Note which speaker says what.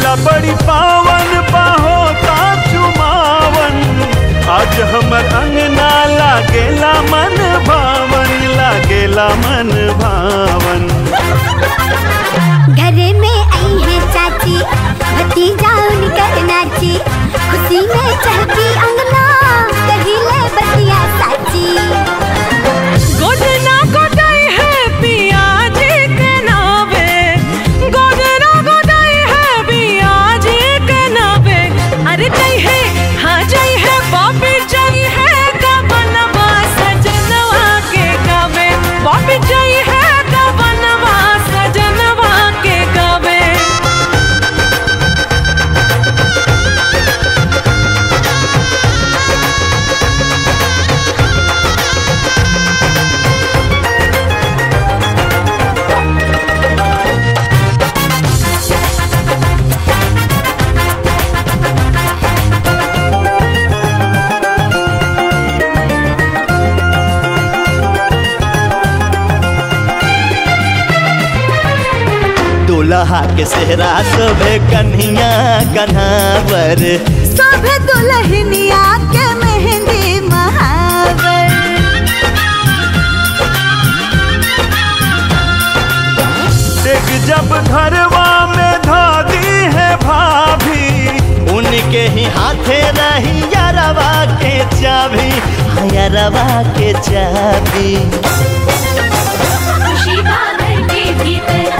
Speaker 1: मेला बड़ी पावन बाहोता चुमावन आज हमर अंगना लागेला मन भावन लागेला मन भावन
Speaker 2: घर में आई है चाची भतीजा उनकर नाची खुशी में चहकी अंगना कहिले बतिया साची
Speaker 3: गोदना गोदाई है पिया जी के नावे गोदना गोदाई है पिया जी के नावे अरे जय है हाँ जय है बापी जय है का बनवा सजनवा के गावे बापी जय है का बनवा सजनवा के गावे
Speaker 4: दुल्हा के सेहरा सोभे कन्हिया कन्हावर
Speaker 2: सब दुल्हनिया के मेहंदी महावर
Speaker 1: देख जब घरवा में धादी है भाभी
Speaker 4: उनके ही हाथे रही यारवा के चाबी हाँ, यारवा के चाबी
Speaker 5: खुशी बादल के भीतर